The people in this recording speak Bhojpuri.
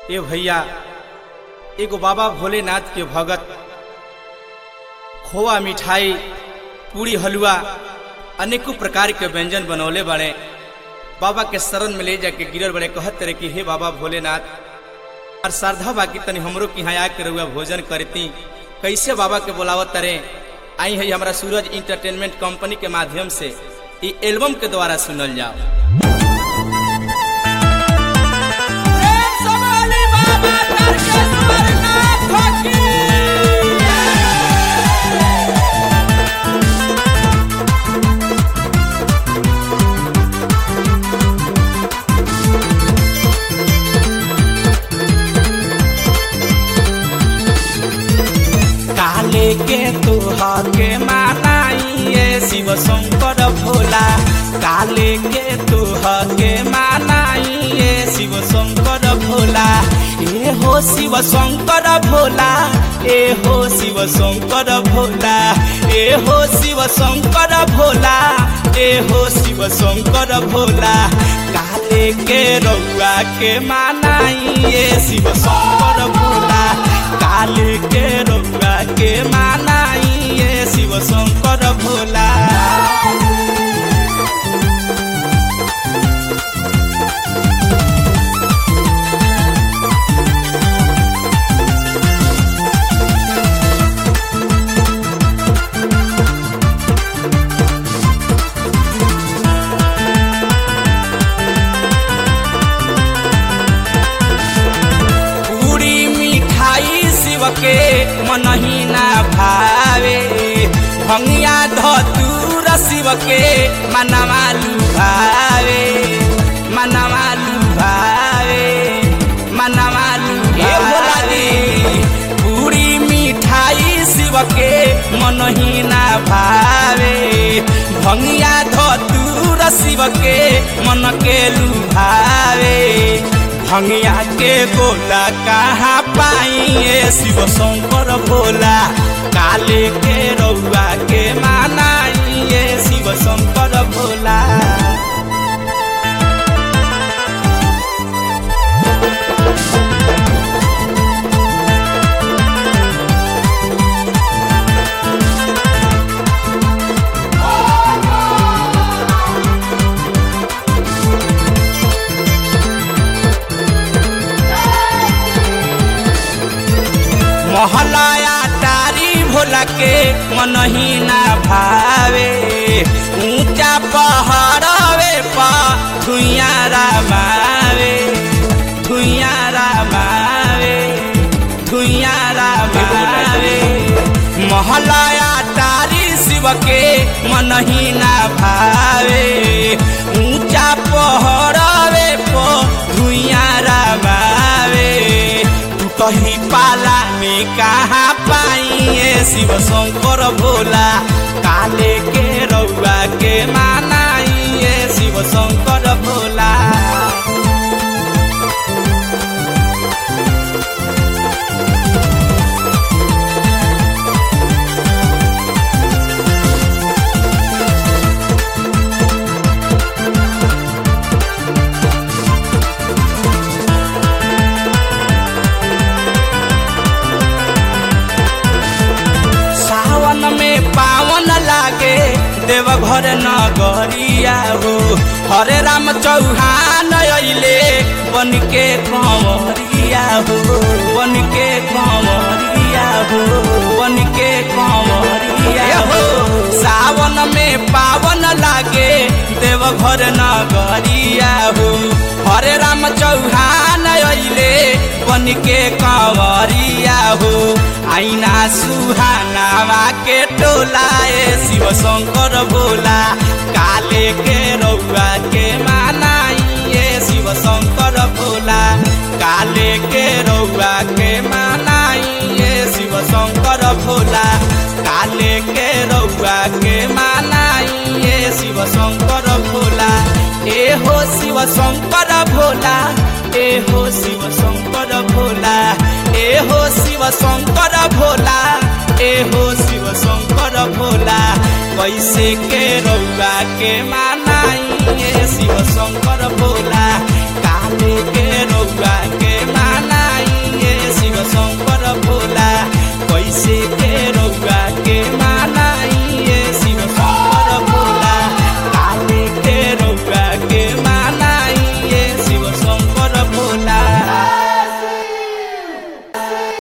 ए भैया एगो बाबा भोलेनाथ के भगत खोआ मिठाई पूरी हलवा अनेकों प्रकार के व्यंजन बनौले बने बाबा के शरण में ले जाके गिरल बड़े कहत रहे कि हे बाबा भोलेनाथ और श्रद्धा बाकी तनी हमरो के यहाँ आके रहुआ भोजन करती कैसे बाबा के बोलावत तरे आई है हमारा सूरज इंटरटेनमेंट कंपनी के माध्यम से ई एल्बम के द्वारा सुनल जाओ काले के तुहा के मानाइए शिव शंकर भोला काले के तुहा के मानाइए शिव शंकर भोला ए हो शिव शंकर भोला ए हो शिव शंकर भोला ए हो शिव शंकर भोला ए हो शिव शंकर भोला काले के रउआ के मानाइए शिव शंकर भोला काले के रउआ के मानाइए शिव शंकर भोला पूरी मिठाई शिव के मनही ना भावे भंगिया धतूर शिव के मनवा लुभावे मनवा लुभावे मनवा लुभावे पूरी मिठाई शिव के मनही ना भावे भंगिया धतूर शिव के मन के लुभावे भंगिया के गोला कहाँ पाइए शिव शंकर भोला काले के रउआ के मानाइए शिव शंकर भोला महलाया तारी भोला के मनही ना भावे ऊंचा पहाड़वे पा धुइया रामावे धुइया रामावे धुइया रामावे महलाया तारी शिव के मनही ना भावे ऊंचा पहाड़वे पो धुइया रामावे तू कहीं पाला में कहाँ पाइए शिव शंकर भोला काले के रउआ के मानाइए शिव शंकर भोला सावन में पावन लागे देवघर नगरिया हो हरे राम चौहान अइले बन के कंवरिया हो बन के कंवरिया हो बन के कंवरिया हो सावन में पावन लागे देवघर नगरिया हो हरे राम चौहान अइले बन के कंवरिया हो आईना सुहानावा के टोलाए शिव शंकर भोला काले के रउआ के मानाइए शिव शंकर भोला काले के रउआ के मानाइए शिव शंकर भोला काले के रउआ के मानाइए शिव शंकर भोला ए हो शिव शंकर भोला ए हो शिव शंकर भोला ए हो शिव शंकर भोला ए हो शिव शंकर भोला कैसे के रउआ के मानाइए शिव शंकर भोला